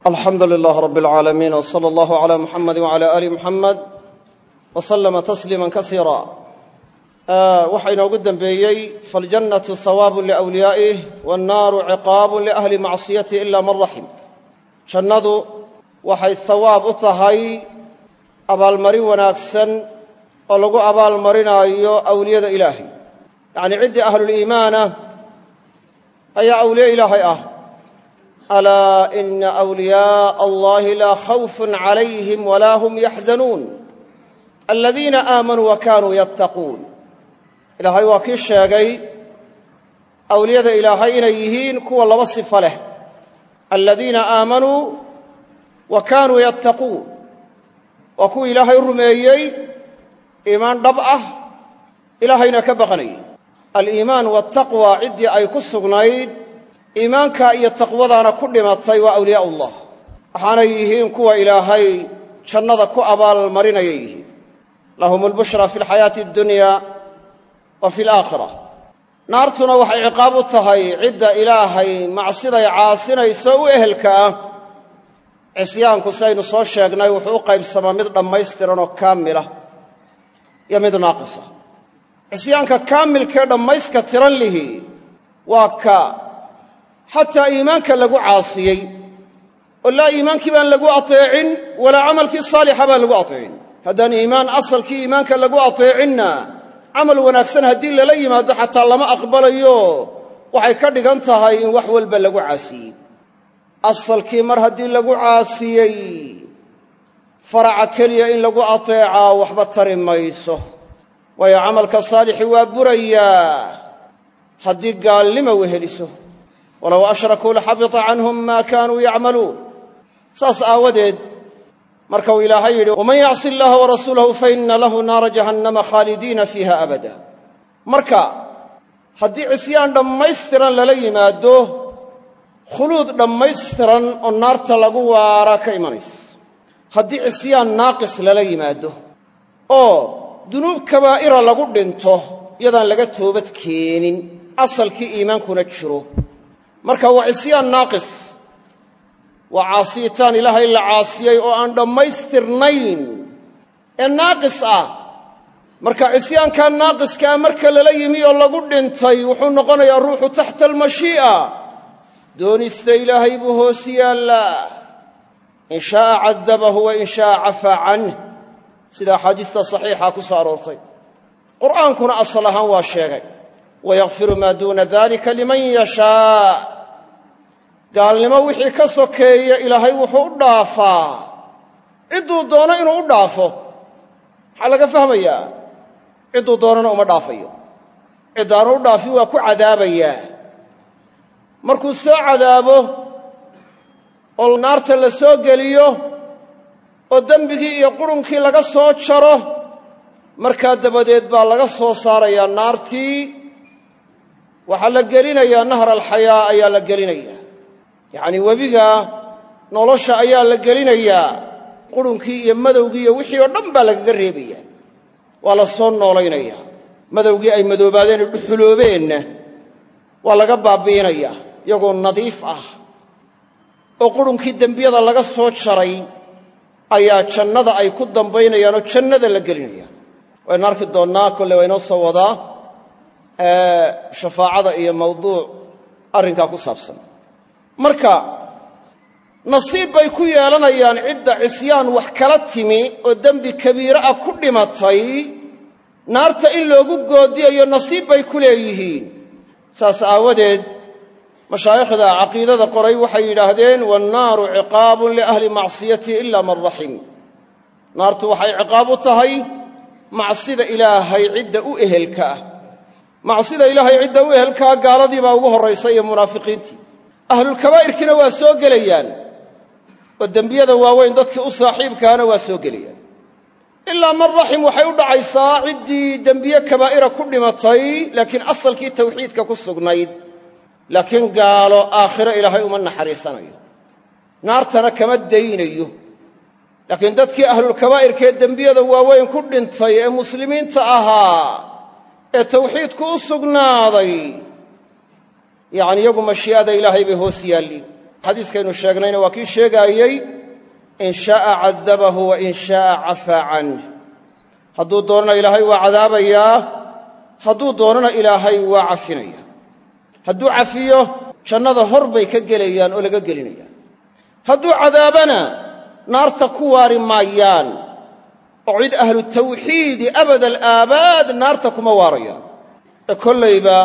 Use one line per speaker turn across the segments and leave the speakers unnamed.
alxamdu lilaah rab اlcaalamiin wsala allahu cala muxamadi wcala ali muxamed wa slama tasliima kasiira waxaa inoogu dembeeyey faljannatu hawaabun liwliyaa'ih wannaaru ciqaabun liahli macsiyatih ila man raxim jannadu waxay hawaab u tahay abaalmarin wanaagsan oo lagu abaalmarinaayo awliyada ilaahay yacnii ciddii ahluliimaanah ayaa awliye ilaahay ah alaa ina wliyaaa allahi laa khawfun calayhim walaa hum yaxzanuun aladiina aamanuu wa kaanuu yattaquun ilaahay waa kii sheegay awliyada ilaahay inay yihiin kuwa laba sifo leh aladiina aamanuu wa kaanuu yattaquun waa kuwa ilaahay rumeeyey iimaan dhab ah ilaahayna ka baqanayay aliimaan waltaqwa ciddii ay ku sugnayd iimaanka iyo taqwadaana ku dhimatay waa awliyaa ullah waxaanay yihiin kuwa ilaahay jannada ku abaalmarinayay yihiin lahum albushra fi alxayaati addunya wa fi alaakhira naartuna waxay ciqaab u tahay cidda ilaahay macsiday caasinayso u ehelka ah cisyaanku sidaynu soo sheegnay wuxuu u qaybsamaa mid dhammaystiran oo kaamila iyo mid naaqisa cisyaanka kaamilkee dhammayska tiran lihi waa ka xataa iimaanka lagu caasiyey oo laa iimaankii baan lagu ateecin walaa camalkii saalixa baan lagu ateecin haddaan iimaan asalkii iimaanka lagu ateecinna camal wanaagsan haddii lala yimaado xataa lama aqbalayo waxay ka dhigan tahay in wax walba lagu caasiyey asalkii mar haddii lagu caasiyey faraca keliya in lagu ateecaa waxba tari mayso waayo camalka saalixi waa burayaa haddii gaalnima weheliso walow ashrakuu laxabita canhum maa kaanuu yacmaluun saas aawadeed marka uu ilaahay yidhi waman yacsi allaha warasuulahu faina lahu naara jahannama khaalidiina fiiha abada marka haddii cisyaan dhammaystiran lala yimaado khuluud dhammaystiran oo naarta lagu waara ka imanaysa haddii cisyaan naaqis lala yimaado oo dunuub kabaa'ira lagu dhinto iyadaan laga toobad keenin asalkii iimaankuna jiro marka waa cisyaan naaqis waa caasiyitaan ilaahay la caasiyey oo aan dhammaystirnayn ee naaqis ah marka cisyaankaa naaqiskaa marka lala yimi oo lagu dhintay wuxuu noqonayaa ruuxu taxta almashii'a doonista ilaahay buu hoos yaallaa in shaaa cadabahu wa in shaaa cafaa canh sida axaadiista saxiixa ku soo aroortay qur'aankuna asal ahaan waa sheegay wayakfiru maa duuna dalika liman yashaa gaalnimo wixii ka sokeeya ilaahay wuxuu u dhaafaa cidduu doono inuu u dhaafo maxaa laga fahmayaa cidduu doonana uma dhaafayo ciddaanu u dhaafin waa ku cadaabayaa markuu soo cadaabo oo naarta la soo geliyo oo dembigii iyo qurunkii laga soo jaro markaa dabadeed baa laga soo saarayaa naartii waxaa la gelinayaa nahar alxayaa ayaa la gelinayaa yacnii webiga nolosha ayaa la gelinayaa qurunkii iyo madowgii iyo wixii oo dhan baa lagaga reebayaa waa la soo noolaynayaa madowgii ay madoobaadeen ee dhuxuloobeenna waa laga baabi'inayaa iyagoo nadiif ah oo qurunkii dembiyada laga soo jaray ayaa jannada ay ku dambaynayaanoo jannada la gelinaya waynu arki doonnaa kolle waa inoo soo wadaa shafaacada iyo mawduuc arrinkaa ku saabsan marka nasiib bay ku yeelanayaan cidda cisyaan wax kala timi oo dembi kabiire ah ku dhimatay naarta in loogu goodiyayo nasiib bay ku leeyihiin saas aawadeed mashaayikhda caqiidada qoray waxay yidhaahdeen waannaaru ciqaabun liahli macsiyati ila man raxim naartu waxay ciqaab u tahay macsida ilaahay cidda u ehelka ah macsida ilaahay cidda u ehelkaa gaaladii baa ugu horraysa iyo munaafiqiintii ahlulkabaa'irkiina waa soo gelayaan oo dembiyada waaweyn dadkii u saaxiibkaana waa soo gelayaan ilaa man raxim waxay u dhacaysaa ciddii dembiye kabaa'ira ku dhimatay laakiin asalkii tawxiidka ku sugnayd laakiin gaalo aakhiro ilaahay uma naxariisanayo naartana kama daynayo laakiin dadkii ahlulkabaa'irkaee dembiyada waaweyn ku dhintay ee muslimiinta ahaa ee tawxiidku u sugnaaday yacni iyagu mashii'ada ilaahay bay hoos yaalliin xadiiskaynu sheegnayna waa kii sheegaayey in shaaa cadabahu wa in shaaa cafaa canh hadduu doonana ilaahay waa cadaabayaa hadduu doonana ilaahay waa cafinaya hadduu cafiyo jannada hor bay ka gelayaan oo laga gelinayaan hadduu cadaabana naarta ku waari maayaan oo cid ahlu tawxiidi abada alaabaad naarta kuma waarayaan ee kollayba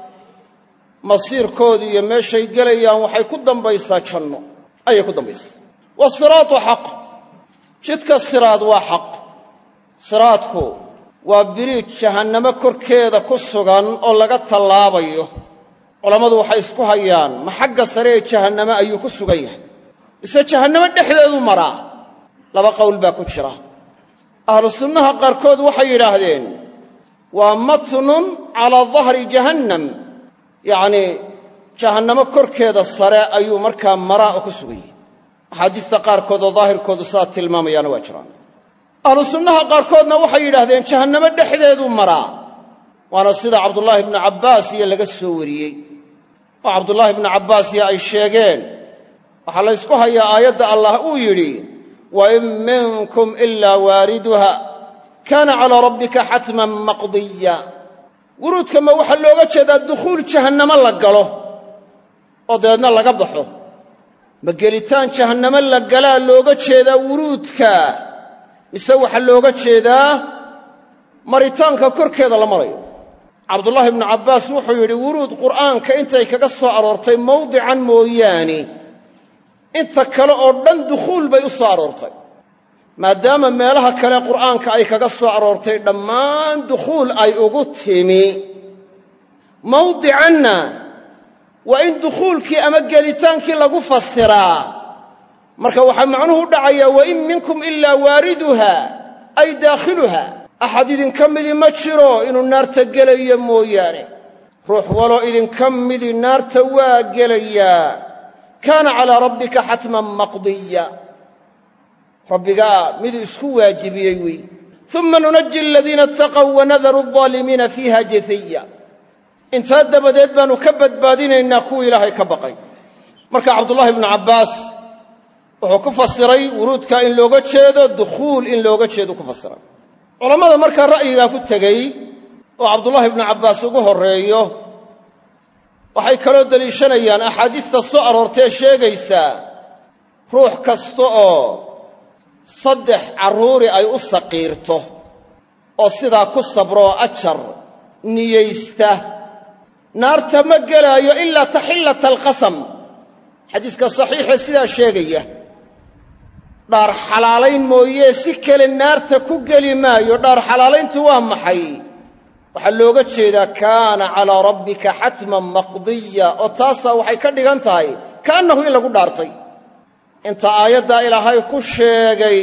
masiirkoodu iyo meeshay gelayaan waxay ku dambaysaa janno ayay ku dambaysaa wasiraatu xaq jidka siraad waa xaq siraadku waa biriij jahannamo korkeeda ku sugan oo laga tallaabayo culammadu waxay isku hayaan ma xagga sare ee jahannamo ayuu ku sugan yahay mise jahannamo dhexdeedu maraa laba qowl baa ku jira ahlu sunnaha qaarkood waxay yidhaahdeen waa matnun calaa dahri jahannam yacnii jahannamo korkeeda sare ayuu markaa maraa oo ku sugan yahay axaadiista qaarkood oo daahirkoodu sidaa tilmaamayaana waa jiraan ahlu sunnaha qaarkoodna waxay yidhaahdeen jahannamo dhexdeedu maraa waana sida cabdullaahi ibnu cabbaas iyo laga soo wariyey oo cabdullaahi ibnu cabbaas iyo ay sheegeen waxaa la ysku hayaa aayadda allah uu yidhi wa in minkum ilaa waariduha kaana calaa rabbika xatman maqdiya wuruudka ma waxaa looga jeedaa dukhuul jahannamo la galo oo dabeedna laga baxo ma gelitaan jahannamo la galaa looga jeedaa wuruudka mise waxaa looga jeedaa maritaanka korkeeda la marayo cabdullaahi ibnu cabbaas wuxuu yidhi wuruud qur'aanka intay kaga soo aroortay mawdican mooyaane inta kale oo dhan dukhuul bay u soo aroortay maadaama meelaha kale qur'aanka ay kaga soo aroortay dhammaan dukhuul ay ugu timi mawdicanna waa in dukhuulkii ama gelitaankii lagu fasiraa marka waxaa macnuhu u dhacayaa wa in minkum ilaa waariduha ay daakhiluha axad idinka midi ma jiro inuu naarta gelayo mooyaane ruux waloo idinka midi naarta waa gelayaa kaana calaa rabbika xatman maqdiya rabbigaa miduu isku waajibiyey wey uma nunaji aladiina ataqow wanadaru aldaalimiina fiiha jafiya intaa dabadeed baannu ka badbaadinaynaa kuwii ilaahay ka baqay marka cabdullaahi ibnu cabbaas wuxuu ku fasiray wuruudka in looga jeedo dukhuul in looga jeedu ku fasiray culammada markaa ra'yigaa ku tegey oo cabdullaahi ibnu cabbaas ugu horreeyo waxay kaloo deliishanayaan axaadiista soo aroortee sheegaysaa ruux kasta oo saddex carruuri ay u saqiirto oo sidaa ku sabrooo ajar niyaysta naarta ma gelaayo ilaa taxillata alqasam xadiiska saxiixe sidaa sheegaya dhaar xalaalayn mooyee si kale naarta ku geli maayo dhaar xalaalayntu waa maxay waxaa looga jeedaa kaana calaa rabbika xatman maqdiya oo taasaa waxay ka dhigan tahay kaannahu in lagu dhaartay inta aayaddaa ilaahay ku sheegay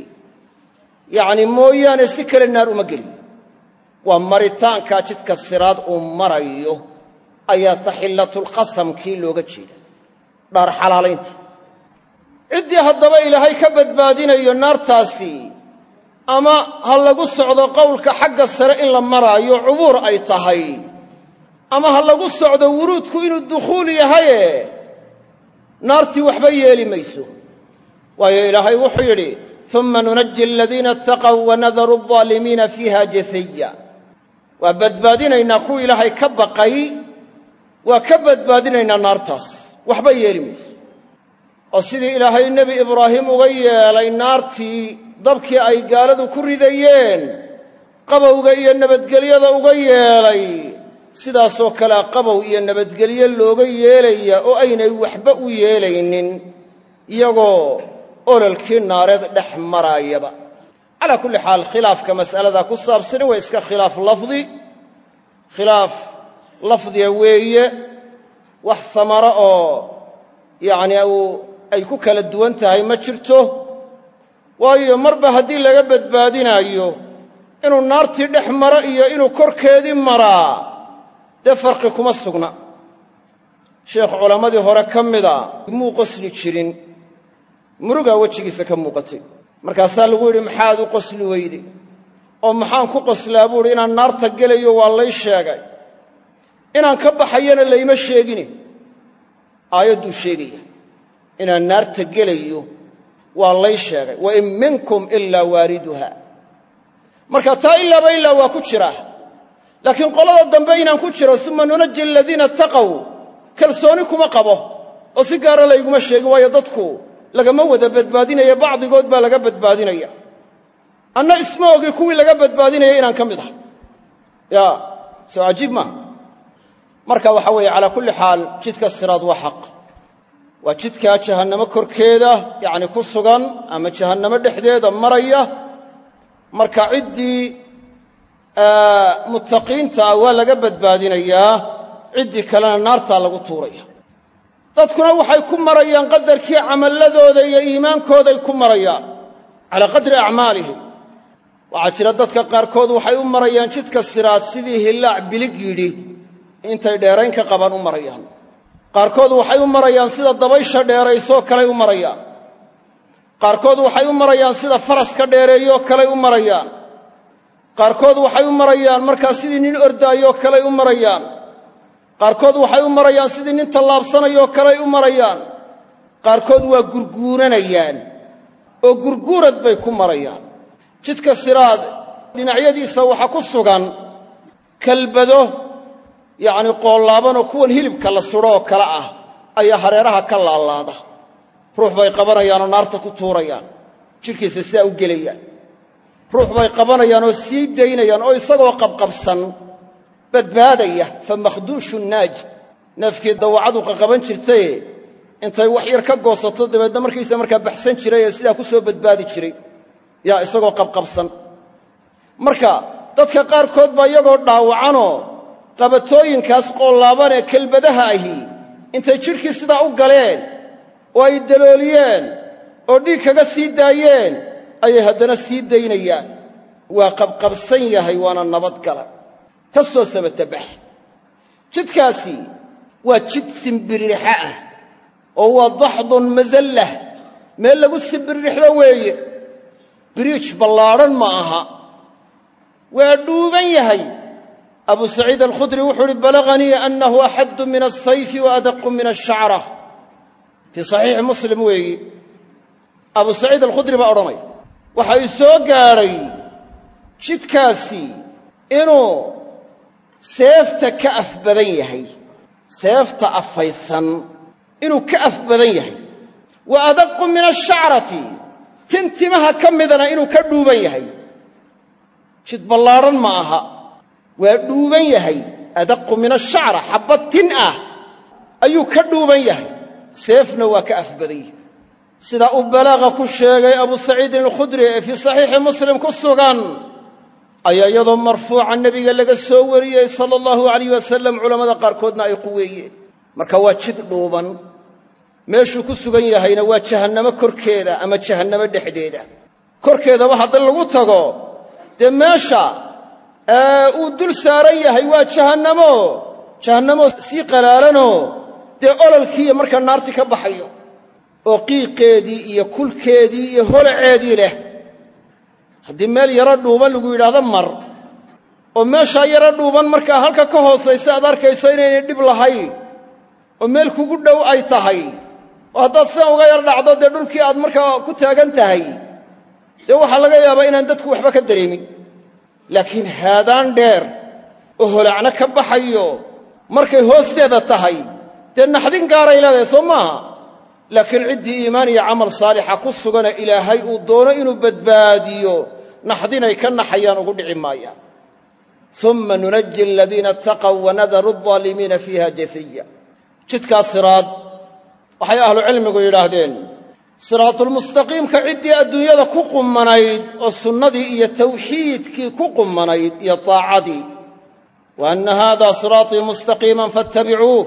yacni mooyaane si kale naar uma geliyo waa maritaankaa jidka siraad uu marayo ayaa taxillatulqasamkii looga jeeda dhaar xalaalaynta ciddii haddaba ilaahay ka badbaadinayo naartaasi ama ha lagu socdo qowlka xagga sare in la maraayo cubuur ay tahay ama ha lagu socdo wuruudku inuu dukhuul yahaye naartii waxba yeeli mayso waayo ilaahay wuxuu yidhi uma nunaji aladiina ataqow wanadaru aldaalimiina fiiha jafiya waa badbaadinaynaa kuwa ilaahay ka baqay waa ka badbaadinaynaa naartaas waxba yeeli mayso oo sidii ilaahay nebi ibraahim uga yeelay naartii dabkii ay gaaladu ku ridayeen qabowga iyo nabadgelyada uga yeelay sidaasoo kalea qabow iyo nabadgelyo looga yeelaya oo aynay waxba u yeelaynin iyagoo ololkii naareed dhex maraayaba calaa kulli xaal khilaafka mas'aladaa ku saabsani waa iska khilaaf lafdi khilaaf lafdiga weeye wax samaro oo yacni ay ku kala duwan tahay ma jirto waayo marba haddii laga badbaadinaayo inuu naartii dhex maro iyo inuu korkeedii maraa dee farqi kuma sugna sheekh culammadii hore ka mida muu qosli jirin murugaa wejigiisa ka muuqatay markaasaa lagu yidhi maxaad u qosli weyday oo maxaan ku qoslaa buu idhi inaan naarta gelayo waa lay sheegay inaan ka baxayana layma sheegine aayadduu sheegaya inaan naarta gelayo waa lay sheegay wa in minkum ilaa waariduha marka taa ilaaba ilaa waa ku jira laakiin qolada dambe inaan ku jiro suma nunaji aladiina taqow kalsooni kuma qabo oo si gaara layguma sheegin waayo dadku lagama wada badbaadinaya bacdigood baa laga badbaadinaya anna isma ogi kuwii laga badbaadinaya inaan ka mid ahay ya soo cajiib maaha marka waxa weeye calaa kulli xaal jidka siraad waa xaq waa jidkaa jahannamo korkeeda yacni ku sugan ama jahannamo dhexdeeda maraya marka ciddii muttaqiinta ah waa laga badbaadinayaa ciddii kalena naartaa lagu tuuraya dadkuna waxay ku marayaan qadarkii camalladooda iyo iimaankooday ku marayaan calaa qadri acmaalihim waxaa jira dadka qaarkood waxay u marayaan jidka siraad sidii hillaac bilig yidhi intay dheerayn ka qabaan u marayaan qaarkood waxay u marayaan sida dabaysha dheeraysoo kaley u marayaan qaarkood waxay u marayaan sida faraska dheereeyoo kaley u marayaan qaarkood waxay u marayaan markaa sidii nin ordaayoo kaley u marayaan qaarkood waxay u marayaan sidii nin tallaabsanayoo kaley u marayaan qaarkood waa gurguuranayaan oo gurguurad bay ku marayaan jidka siraad dhinacyadiisa waxaa ku sugan kalbado yacni qoollaabanoo kuwan hilibka la sudho oo kale ah ayaa hareeraha ka laalaada ruux bay qabanayaanoo naarta ku tuurayaan jidhkiisa sidaa u gelayaan ruux bay qabanayaan oo sii daynayaan oo isagoo qabqabsan badbaadaya fa makhduushu naaj neefkii dawacadu qaqaban jirtaye intay wax yar ka goosato dabeedna markiisa markaa baxsan jiray ee sidaa ku soo badbaadi jiray yaa isagoo qabqabsan marka dadka qaarkood baa iyagoo dhaawacanoo qabatooyinkaas qoollaaban ee kelbadaha ahi intay jidhkii sidaa u galeen oo ay dalooliyeen oo dhiig kaga sii daayeen ayay haddana sii daynayaan waa qabqabsan yahay waana nabadgala ka soo samatabax jidkaasi waa jid simbirixa ah oo waa daxdun masallah meel lagu simbirixdo weeye biriij ballaadhan ma aha waa dhuuban yahay abu saciid alkhudri wuxuu uhi balaganii annahu axaddu min alsayfi wa adaqu min ashacra fii saxiixi muslim weeyi abu saciid alkhudri baa odhanaya waxa ii soo gaadhay jidkaasi inuu seefta ka af badan yahay seefta afaysan inuu ka af badan yahay wa adaqu min ashacrati tin timaha ka midana inuu ka dhuuban yahay jid ballaadhan ma aha waa dhuuban yahay adaqu min ashacra xabbad tin ah ayuu ka dhuuban yahay seefna waa ka af badan yahay sidaa uu balaaqa ku sheegay abu saciidin alkhudri ee fii saxiixi muslim ku sugan ayaa iyadoo marfuuca nebiga laga soo wariyey sala allahu alayh wasalam culammada qaarkoodna ay quweeyeen marka waa jid dhuuban meeshuu ku sugan yahayna waa jahannamo korkeeda ama jahannamo dhexdeeda korkeedaba haddii lagu tago dee meesha uu dul saaran yahay waa jahannamo jahannamo sii qalaalanoo dee ololkiiyo markaa naarti ka baxayo oo qiiqeedii iyo kulkeedii iyo holaceedii leh haddii meel yaro dhuuban lagu yidhaahdo mar oo meeshaa yaro dhuuban markaa halka ka hoosaysa aad arkayso inaynay dhib lahayn oo meel kugu dhow ay tahay oo haddaad sidan uga yar dhacdo dee dhulkii aad markaa ku taagan tahay dee waxaa laga yaabaa inaan dadku waxba ka dareemin laakiin haadaan dheer oo holacno ka baxayo markay hoosteeda tahay dee naxdin gaaray leedahay soo maaha laakiin ciddii iimaan iyo camal saalixa ku sugana ilaahay uu doono inuu badbaadiyo naxdinay ka naxayaan ugu dhici maayaan uma nunaji aladiina ataqow wanadaru aldaalimiina fiiha jafiya jidkaa siraad waxay ahlucilmigu yidhaahdeen siraatulmustaqiimka ciddii adduunyada ku qumanayd oo sunnadii iyo tawxiidkii ku qumanayd iyo taacadii wa anna haada siraatii mustaqiiman fattabicuuh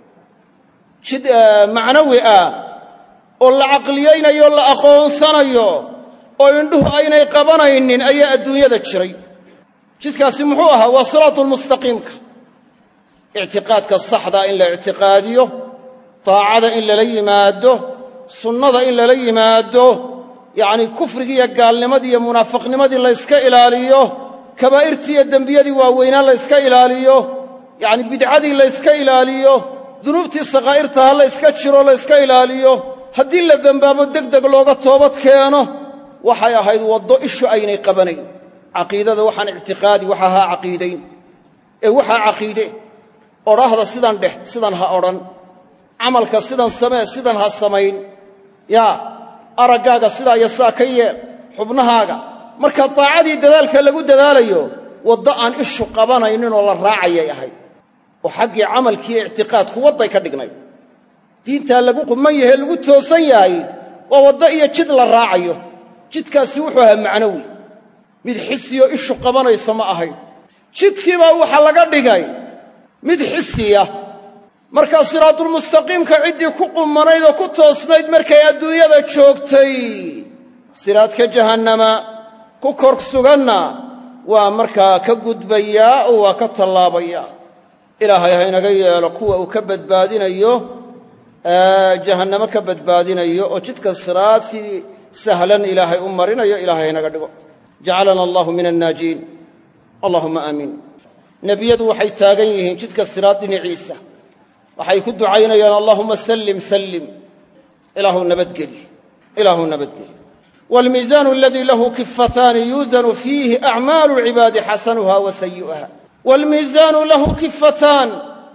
jid macnawi ah oo la caqliyaynayo la aqoonsanayo oo indhuhu aynay qabanaynin ayaa adduunyada jiray jidkaasi muxuu ahaa waa siraatulmustaqiimka ictiqaadka saxdaa in la ictiqaadiyo taacada in lala yimaado sunnada in lala yimaado yacnii kufrigii iyo gaalnimadii iyo munaafiqnimadii layska ilaaliyo kabaa'irtii iyo dembiyadii waaweynaa layska ilaaliyo yacni bidcadii layska ilaaliyo dunuubtii sakaa'irtaha layska jiro layska ilaaliyo haddii la dembaabo deg deg looga toobad keeno waxay ahayd waddo ishu aynay qabanayn caqiidada waxaan ictiqaadi waxa ha caqiidayn ee waxaa caqiide odhaahda sidan dheh sidan ha odhan camalka sidan samee sidan ha samayn yaa araggaaga sidaa iyo sidaa ka yeel xubnahaaga marka daacadii dadaalka lagu dadaalayo waddo aan ishu qabanayninoo la raacayay ahayd oo xaggii camalkiiyo ictiqaadku wadday ka dhignay diintaa lagu quman yahe lagu toosan yahay waa waddo iyo jid la raacayo jidkaasi wuxuu ahaa macnowi mid xisiyo ishu qabanaysa ma ahayn jidkiibaa waxa laga dhigay mid xisiya markaa siraadulmustaqiimka ciddii ku qumanayd oo ku toosnayd markay adduunyada joogtay siraadka jahannama ku kor suganna waa markaa ka gudbayaa oo waa ka tallaabayaa ilaahay haynaga yeelo kuwa uu ka badbaadinayo jahannamo ka badbaadinayo oo jidka siraad si sahlan ilaahay u marinayo ilahay haynaga dhigo jacalana allahu min annaajiin allahuma aamiin nebiyadu waxay taagan yihiin jidka siraad dhinaciisa waxay ku ducaynayaan allahuma sallim sallim ilaahu nabadgeli ilaahu nabadgeli waalmiisaanu aladii lahu kifataani yuusanu fiihi acmaalu lcibaadi xasanuha wa sayi'uha waalmiisaanu lahu kifataan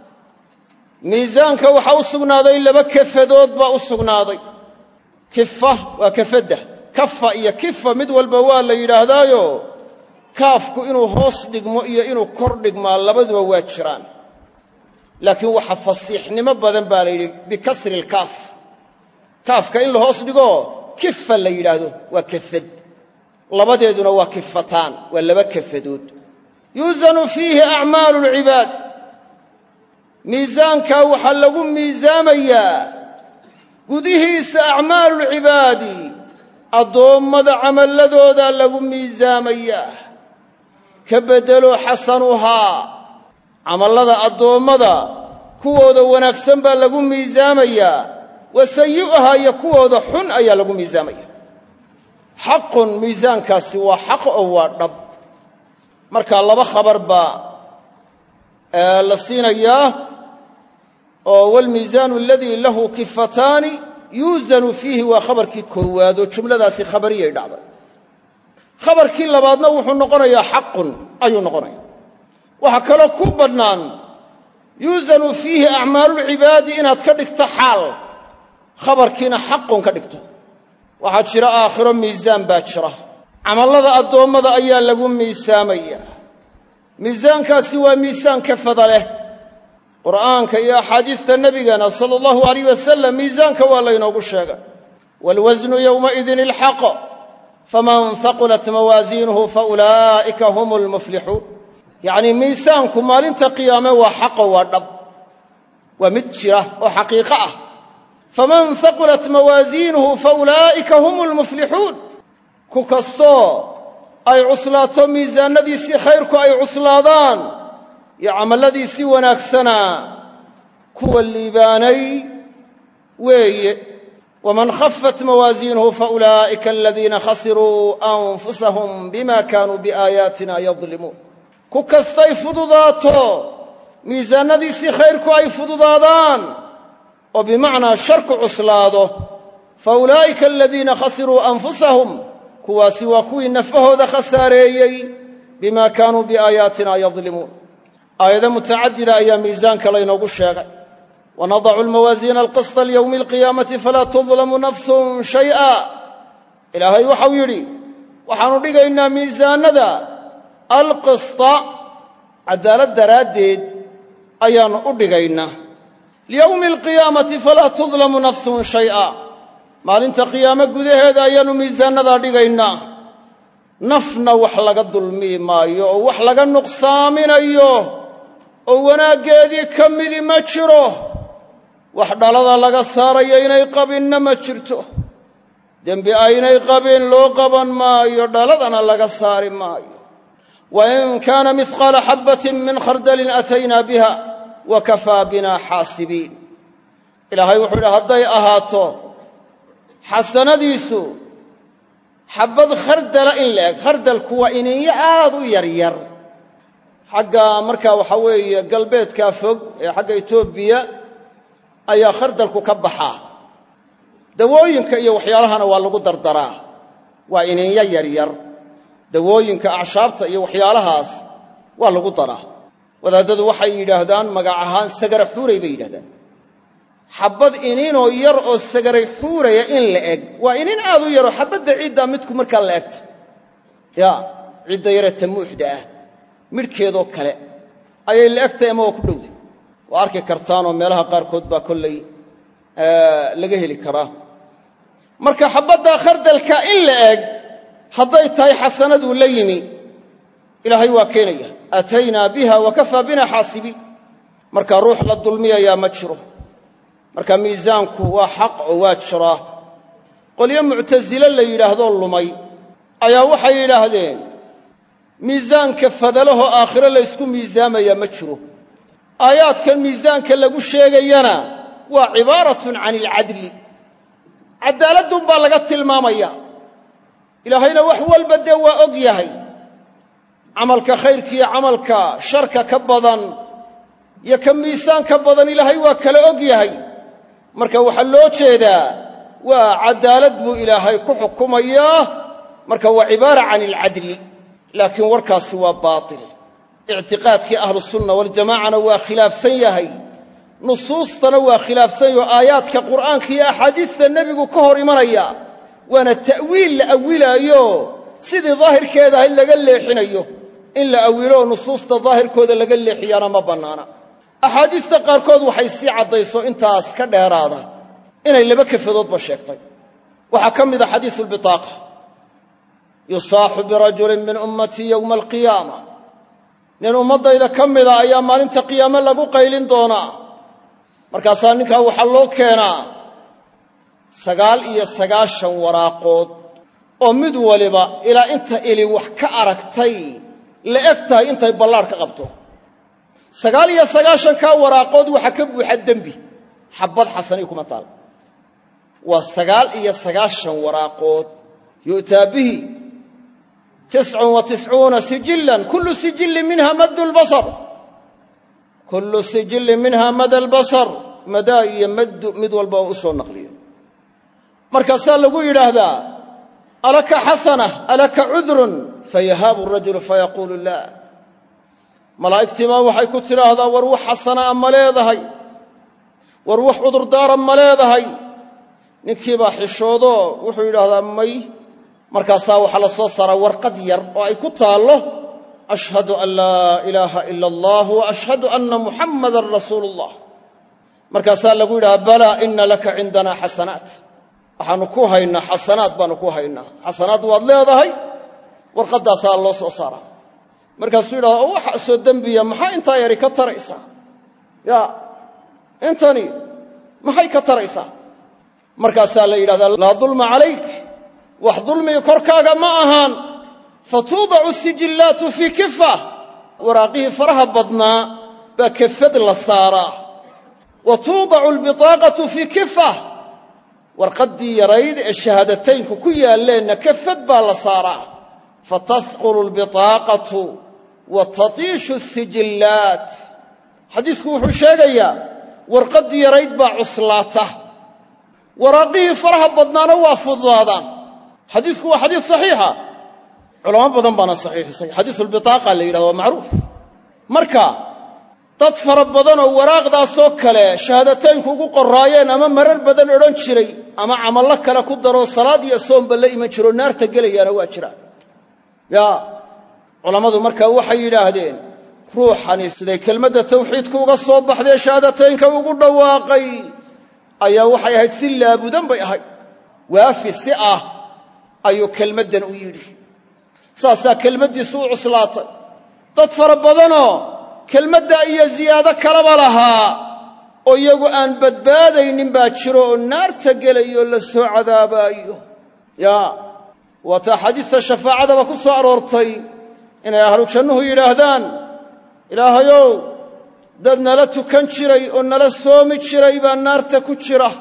miisaanka waxaa u sugnaaday laba kafadood baa u sugnaaday kifa waa kafadda kafa iyo kifa mid walba waa la yidhaahdaayo kaafku inuu hoos dhigmo iyo inuu kor dhigmaa labaduba waa jiraan laakiin waxa fasiixnimo badan baa la yidhi bikasri ilkaaf kaafka in la hoos dhigo kifa la yidhaahdo waa kafad labadeeduna waa kifataan waa laba kafadood yuusanu fiihi acmaalu lcibaad miisaankaa waxaa lagu miisaamayaa gudihiisa acmaalulcibaadi addoommada camalladoodaa lagu miisaamayaa ka beddelo xasanuhaa camallada addoommada kuwooda wanaagsan baa lagu miisaamayaa wa sayi'uhaa iyo kuwooda xun ayaa lagu miisaamaya xaqun miisaankaasi waa xaq oo waa dhab markaa laba khabar baa la siinayaa oo waalmiisaanu aladii lahu kifataani yuusanu fiihi waa khabarkii koowaad oo jumladaasi khabariyay dhacday khabarkii labaadna wuxuu noqonayaa xaqun ayuu noqonaya waxaa kaloo ku bannaan yuusanu fiihi acmaalulcibaadi inaad ka dhigto xaal khabarkiina xaqun ka dhigto waxaa jira aakhiro miisaan baa jira camallada addoommada ayaa lagu miisaamaya miisaankaasi waa miisaan kafada leh qur'aanka iyo axaadiista nebigana sala allahu alayh wasalam miisaanka waa laynoogu sheegay waalwasnu yowmaidin ilxaq faman haqulat mawaasiinuhu faulaa'ika hum lmuflixuun yacnii miisaanku maalinta qiyaame waa xaqo waa dhab waa mid jira oo xaqiiqo ah faman haqulat mawaasiinuhu faulaa'ika hum lmuflixuun ku kastoo ay cuslaato miisaannadiisii khayrku ay cuslaadaan iyo camalladiisii wanaagsanaa kuwa liibaanay weeye waman khafat mawaasiinuhu faulaa'ika aladiina khasiruu anfusahum bima kaanuu biaayaatina yadlimuun ku kastay fududaato miisaannadiisii khayrku ay fududaadaan oo bimacnaa sharku cuslaado fa ulaa'ika aladiina khasiruu anfusahum kuwaasi waa kuwii nafahooda khasaareeyey bima kaanuu biaayaatina yadlimuun aayado mutacadida ayaa miisaanka laynoogu sheegay wanadacu lmawaasiina alqisطa lyowmi alqiyaamati falaa tudlamu nafsun shay'a ilaahay waxau yidhi waxaannu dhigaynaa miisaanada alqisطa caddaalad daraaddeed ayaannu u dhigaynaa liyowmi alqiyaamati falaa tudlamu nafsun shay'a maalinta qiyaame gudaheeda ayaannu miisaannadaa dhigaynaa nafna wax laga dulmii maayo oo wax laga nuqsaaminayo oo wanaaggeedii ka midi ma jiro wax dhalada laga saarayo inay qabinna ma jirto dembi aynay qabin loo qaban maayo dhaladana laga saari maayo wa in kaana mihqaala xabbatin min khardalin ataynaa biha wa kafaa bina xaasibiin ilaahay wuxuu yidhi hadday ahaato xasanadiisu xabbad khardala in la eg khardalku waa iniinyo aad u yaryar xagga markaa waxaa weeye galbeedkaa fog ee xagga etoobiya ayaa khardalku ka baxaa dawooyinka iyo waxyaalahana waa lagu dardaraa waa ininyo yaryar dawooyinka acshaabta iyo waxyaalahaas waa lagu daraa wadaaddadu waxay yidhaahdaan magac ahaan sagara xuuray bay yidhahdaan xabbad iniinoo yar oo sagaray xuuraya in la eg waa iniin aad u yaroo xabbadda ciiddaa midku markaa la egta ya cidda yaree tamuuxda ah midhkeedoo kale ayay la egtahay ama waa ku dhowday waa arki kartaanoo meelaha qaarkood baa kollay laga heli karaa marka xabbaddaa khardalka in la eg hadday tahay xasanaduu la yimi ilaahay waa keenaya aataynaa biha wa kafaa bina xaasibiin markaa ruux la dulmiyayaa ma jiro marka miisaanku waa xaq oo waa jiraa qolyo muctasile la yidhaahdoo lumay ayaa waxay yidhaahdeen miisaanka fadalahoo aakhiro laysku miisaamayaa ma jiro aayaadkan miisaanka lagu sheegayana waa cibaaratun can ilcadli caddaaladduunbaa laga tilmaamaya ilaahayna wax walba dee waa og yahay camalka khayrkiiyo camalka sharka ka badan iyo ka miisaan ka badan ilaahay waa kala og yahay marka waxaa loo jeedaa waa caddaalad buu ilaahay ku xukumayaa marka waa cibaara can ilcadli laakiin warkaasi waa baatil ictiqaadkii ahlusunna waljamaacana waa khilaafsan yahay nusuustana waa khilaafsan yaho aayaadka qur'aanka iyo axaadiista nebigu ka hor imanaya waana ta'wiil la awilaayo sidii daahirkeeda ahayd laga leexinayo in la awilo oo nusuusta daahirkooda laga leexiyaana ma bannaana axaadiista qaarkood waxay sii caddayso intaas ka dheeraada inay laba kafadoodba sheegtay waxaa ka mid a xadiisu lbitaaqa yusaaxu birajulin min ummatii yowma alqiyaama nin ummaddayda ka mida ayaa maalinta qiyaame lagu qaylin doonaa markaasaa ninkaa waxaa loo keenaa sagaal iyo sagaashan waraaqood oo mid waliba ilaa inta ili wax ka aragtay la eg tahay intay ballaadh ka qabto sagaal iyo sagaashankaa waraaqood waxaa ka buuxa dembi xabbad xasanii kuma taal waa sagaal iyo sagaashan waraaqood yu'taa bihi tiscun wa tiscuuna sijillan kullu sijillin minha maddu lbasar kullu sijillin minha mada albasar madaa iyo maddu mid walba oo u soo naqliyo markaasaa lagu yidhaahdaa alaka xasana alaka cudrun fayahaabu rajulu fayaquulu laa malaa'igtiibaa waxay ku tidhaahdaa war wax xasanaa ma leedahay war wax cudurdaara ma leedahay ninkiibaa xishoodoo wuxuu yidhaahdaa may markaasaa waxaa la soo saaraa warqad yar oo ay ku taallo ashhadu an laa ilaaha ila allah wa ashhadu anna muxammadan rasuulu ullah markaasaa lagu yidhaha balaa ina laka cindana xasanaat waxaannu ku haynaa xasanaad baannu ku haynaa xasanaad waad leedahay warqaddaasaa loo soo saaraa markaasuu yidhahda oo waxa soo dembiya maxaa intaa yari ka taraysaa ya intani maxay ka taraysaa markaasaa la yidhahdaa laa dulma calayk wax dulmigi korkaaga ma ahaan fatuudacu sijillaatu fii kifa waraaqihii faraha badnaa baa kefad la saaraa wa tuudacu albitaaqatu fii kifa warqaddii yarayd ee shahaadataynku ku yaalleenna kefad baa la saaraa fatasqulu albitaaqatu wa tatiishu sijillaat xadiisku wuxuu sheegayaa warqaddii yarayd baa cuslaata waraaqihii faraha badnaana waa fududaadaan xadiisku waa xadiis saxiixa culamo badan baana saxiixisay xadiisulbitaaqa la yidhahdo waa macruuf marka dad fara badanoo waraaqdaasoo kale shahaadataynku ugu qoraayeen ama marar badan odhan jiray ama camallo kale ku daroo salaad iyo soomba la iman jiroo naarta gelayaana waa jiraan yaa culammadu markaa waxay yidhaahdeen ruuxani siday kelmadda tawxiidku uga soo baxdee shahaadataynka ugu dhawaaqay ayaa waxay ahayd si laabudan bay ahayd waafi si ah ayuu kelmaddan u yidhi saasaa kelmaddiisu u cuslaatay dad fara badanoo kelmadda iyo ziyaado kalaba lahaa oo iyagu aan badbaadaynin baa jiro oo naarta gelayo la soo cadaabaayo yaa waataa xadiista shafaacadaba ku soo aroortay inay ahlu jannuhu yidhaahdaan ilaahayow dad nala tukan jiray oo nala soomi jiray baa naarta ku jira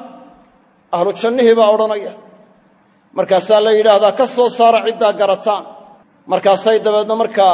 ahlu jannihii baa odhanaya markaasaa la yidhaahdaa ka soo saara ciddaa garataan markaasay dabeedna markaa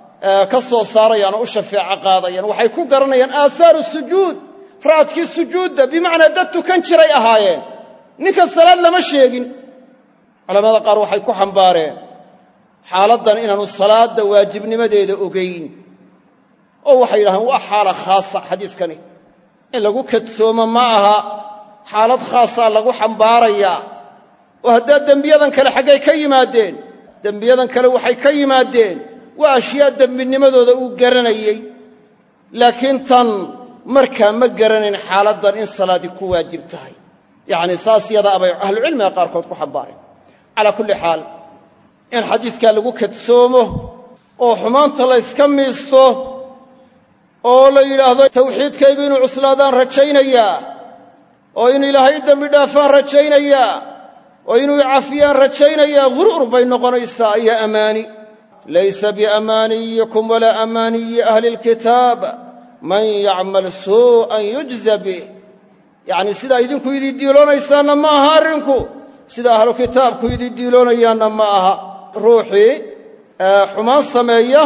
ka soo saarayaan oo u shafeeco qaadayaan waxay ku garanayaan aahaaru sujuud raadkii sujuudda bimacnaa dad tukan jiray ahaayeen ninka salaad lama sheegin culamada qaar waxay ku xambaareen xaaladdan inaanu salaadda waajibnimadeeda ogayn oo waxay yidhahdeen waa xaala khaasa xadiiskani in lagu kadsoomo ma aha xaalad khaasaa lagu xambaarayaa oo haddaa dembiyadan kale xaggay ka yimaadeen dembiyadan kale waxay ka yimaadeen waa ashyaa dembinimadooda uu garanayey laakiin tan markaa ma garanayn xaaladdan in salaadii ku waajib tahay yacni saas yada abay ahlucilmiga qaarkood ku xambaareen calaa kulli xaal in xadiidkaa lagu kadsoomo oo xumaanta la yska miisto oo la yidhaahdo tawxiidkaygu inuu cuslaadaan rajaynayaa oo in ilaahay dembi dhaafaan rajaynayaa oo inuu cafiyaan rajaynayaa ghuruur bay noqonaysaa iyo ammaani laysa biamaaniyikum walaa amaaniyi ahli lkitaab man yacmal suu'an yujza bih yacnii sidaa idinku idii diiloonaysaanna ma aha arrinku sida ahlu kitaabku idii diiloonayaanna ma aha ruuxii xumaan sameeya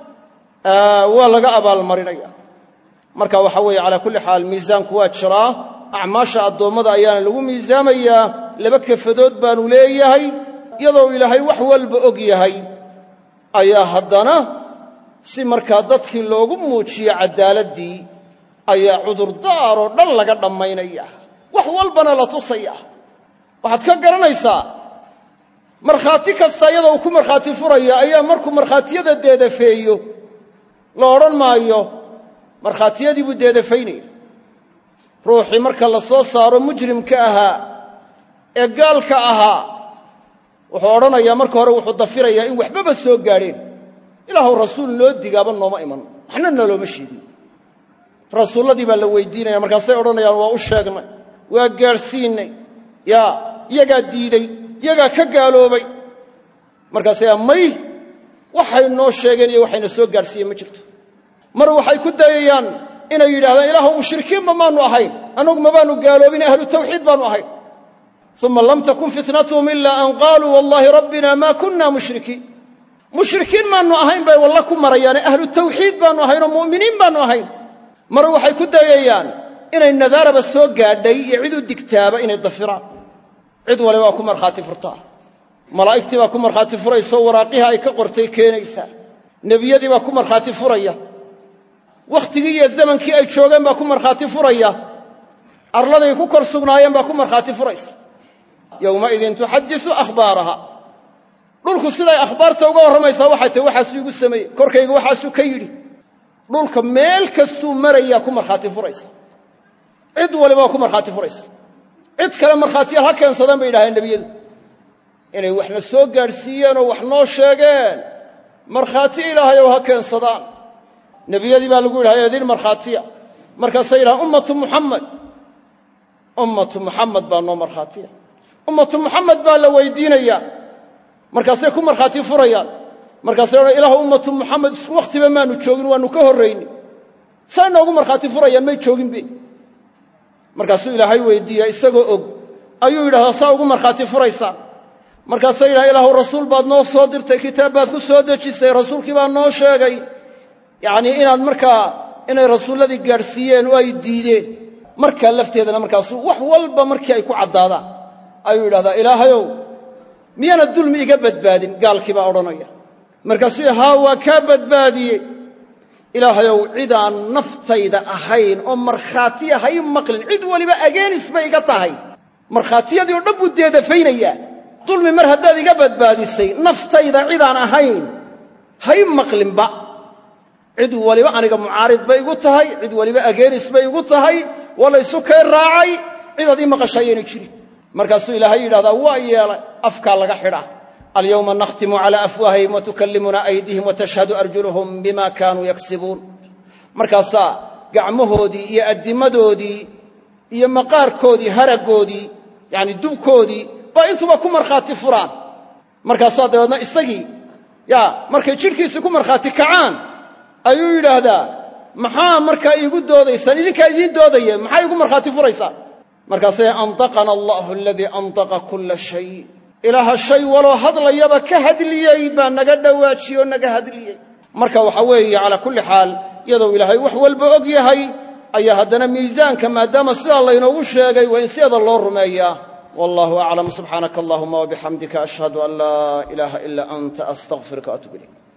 waa laga abaalmarinaya marka waxa weeye calaa kulli xaal miisaanku waa jiraa acmaasha addoommada ayaana lagu miisaamayaa laba kafadood baanu leeyahay iyadoo ilaahay wax walba og yahay ayaa haddana si markaa dadkii loogu muujiyo caddaaladdii ayaa cudurdaaroo dhan laga dhammaynaya wax walbana la tusaya waxaad ka garanaysaa markhaati kasta iyadoo uu ku markhaati furaya ayaa markuu markhaatiyada deedafeeyo la odhan maayo markhaatiyadii buu deedafaynaya ruuxii marka la soo saaro mujrimka ahaa ee gaalka ahaa wuxuu odhanayaa marka hore wuxuu dafirayaa in waxbaba soo gaadheen ilaahuw rasuul noo digaaba nooma iman waxna nalooma sheegin rasuulladii baa la weydiinaya markaasay odhanayaan waa u sheegnay waa gaadhsiinnay yaa iyagaa diiday iyagaa ka gaaloobay markaasayaa may waxay noo sheegeen iyo waxayna soo gaadhsiiyeen ma jirto mar waxay ku dayayaan inay yidhahdaan ilaahu mushrikiinba maannu ahayn annagu mabaannu gaaloobin ahlu tawxiid baannu ahayn uma lam takun fitnatuhum ilaa an qaaluu wallaahi rabbina maa kunna mushrikiin mushrikiin maannu ahayn bay walla ku marayaane ahlu tawxiid baannu ahayn oo mu'miniin baannu ahayn mar waxay ku dayayaan inay nadaaraba soo gaadhay iyo cid u digtaaba inay dafiraan cid waliba waa ku markhaati furtaa malaa'igtii baa ku markhaati furaysaoo waraaqihii ay ka qortay keenaysaa nebiyadii baa ku markhaati furaya wakhtigii iyo zamankii ay joogeen baa ku markhaati furaya arladay ku kor sugnaayeen baa ku markhaati furaysa yowmaidin tuxadisu akhbaaraha dhulku siday akhbaarta uga warramaysaa waxay tahy waxaasuu igu sameeyey korkayga waxaasuu ka yidhi dhulka meel kastuu marayaa ku markhaati furaysa cid waliba waa ku markhaati furaysa cid kale markhaatiyaal ha keensadeen bay yidhahdeen nebiyadu inay waxna soo gaadhsiiyeen oo wax noo sheegeen markhaati ilaahayow ha keensadaan nebiyadii baa lagu yidhahda idin markhaatiya markaasay yidhahaan ummatu muxamed ummatu muxamed baa noo markhaatiya ummatu muxamed baa la weydiinayaa markaasay ku markhaati furayaan markaasay odhan ilahu ummatu muxamed isku wakhtiba maanu joogin waannu ka horrayni say noogu markhaati furayaan may jooginbe markaasuu ilaahay weydiiya isagoo og ayuu yidhahdaa saa ugu markhaati furaysaan markaasay yidhaha ilaahu rasuul baad noo soo dirtay kitaab baad ku soo dejisay rasuulkii baa noo sheegay yacnii inaad markaa inay rasuulladii gaadhsiiyeen oo ay diideen markaa lafteedana markaasuu wax walba markii ay ku caddaadaan ayuu yidhahdaa ilaahayow miyaana dulmi iga badbaadin gaalkii baa odhanaya markaasuu yidhi haa waa kaa badbaadiyey ilaahayow cidaan naftayda ahayn oo markhaatiya hay maqlin cid weliba ageenis bay iga tahay markhaatiyadii oo dhan buu deedafaynayaa dulmi mar haddaad iga badbaadisay naftayda cidaan ahayn hay maqlinba cid waliba aniga mucaarid bay igu tahay cid waliba ageenis bay igu tahay waa laysu kay raacay cidaad ii maqashaayeenay jirin markaasuu ilaahay yidhahdaa waa yeelay afkaa laga xidhaa alyowma nakhtimu cala afwaahihim watukallimuna aydihim watashhadu arjuluhum bima kaanuu yaksibuun markaasaa gacmahoodii iyo addimadoodii iyo maqaarkoodii haraggoodii yacni dubkoodii baa intuba ku markhaati furaan markaasaa dabeedna isagii yaa markay jidhkiisii ku markhaati kacaan ayuu yidhaahdaa maxaa markaa iigu doodaysaan idinkaa idiin doodaya maxaa iigu markhaati furaysaan markaasay antaqana allahu aladii antaqa kulla shay ilaaha shay waloo hadlayaba ka hadliyey baa naga dhowaajiye oo naga hadliyey marka waxaa weeye calaa kulli xaal iyadou ilaahay wax walba og yahay ayaa haddana miisaanka maadaama sidaa laynoogu sheegay waa in sideeda loo rumeeyaa wallahu aclam subxaanaka allahuma wabixamdika ashhadu an laa ilaaha ila anta astaqfiruka waatub ilayk